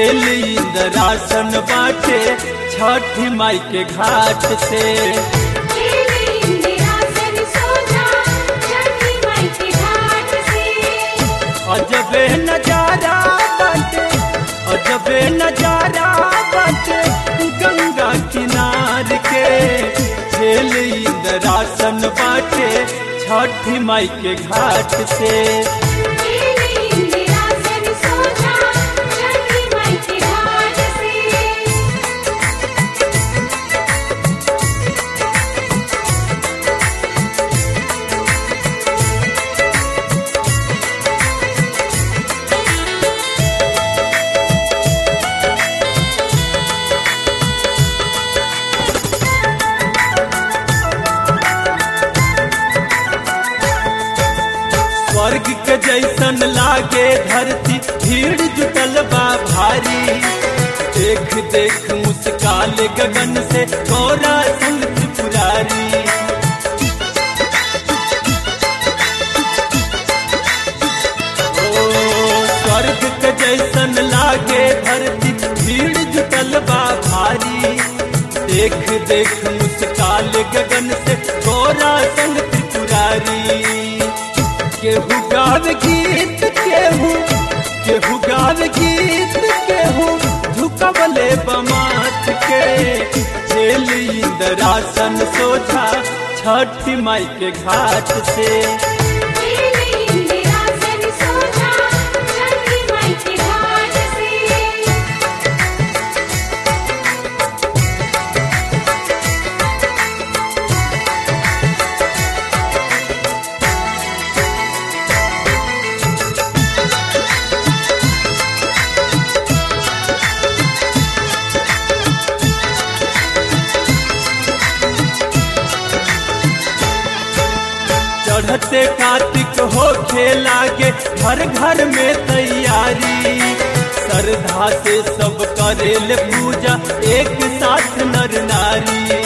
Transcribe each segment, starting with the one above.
जेल इंदरासन बाटे छठी माई के घाट से खेले इंदिरासन सोझा छठी माई के घाट से अजबे नजारा बाटे अजबे नजारा बाटे गंगा किनार के जेल इंदरासन बाटे छठी माई के घाट से खेले इंदिरासन सोझा छठी माई के घाट से स्वर्ग के जैसन लागे धरती भीड़ जुटल बा भारी देख देख मुस्काल गगन से गौरा संग त्रिपुरारी ओ स्वर्ग के जैसन लागे धरती भीड़ जुटल बा भारी देख देख मुस्काल गगन से गौरा संग त्रिपुरारी केहू गाव गीत केहू केहू गाव गीत केहू झुकवले बमात के जेल इंदरासन सोझा छठी माई के घाट से खेले इंदिरासन सोझा छठी माई के घाट से चढ़ते कार्तिक हो लागे घर घर में तैयारी श्रद्धा से सब करेल पूजा एक साथ नर नारी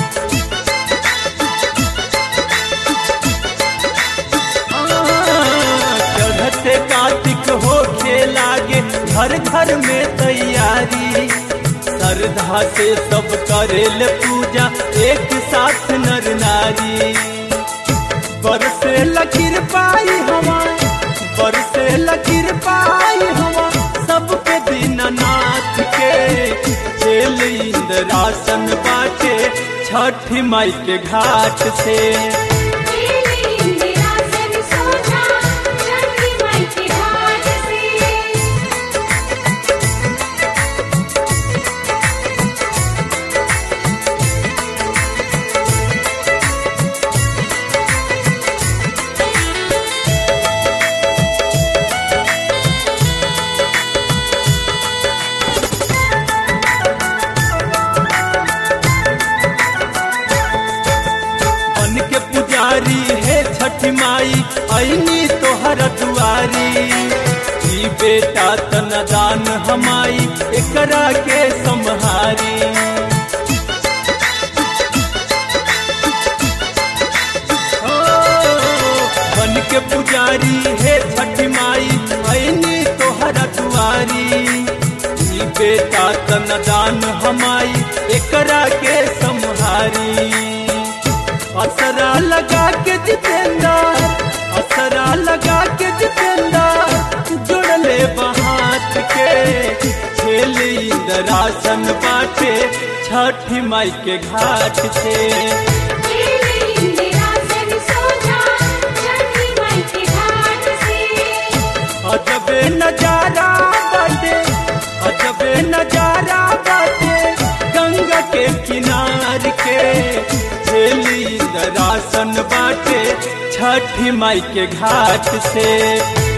चढ़ते कार्तिक हो लागे घर घर में तैयारी श्रद्धा से सब करेल पूजा एक साथ नर नारी बरसे लकीर पाई हवा बरसे लकीर पाई हवा सब पे दीननाथ के जेल इंदरासन बाटे छठी माई के घाट से खेले इंदिरासन सोझा छठी माई के घाट से बन के पुजारी है छठी माई ऐनी तोहर दुआरी ई बेटा तनदान हमाई एकरा के सम्हारी ओ, बन के पुजारी है छठी माई ऐनी तोहर दुआरी ई बेटा तनदान हमाई एकरा के सम्हारी असरा लगा के जितेंदा असरा लगा के जितेंदा जुड़ले बहात के खेल इंदरासन बाटे छठी माई के घाट से खेले इंदिरासन सोझा छठी माई के घाट से अजबे नजारा बाटे अजबे नजारा बाटे गंगा के किनार के झेली दरासन बाटे छठी माई के घाट से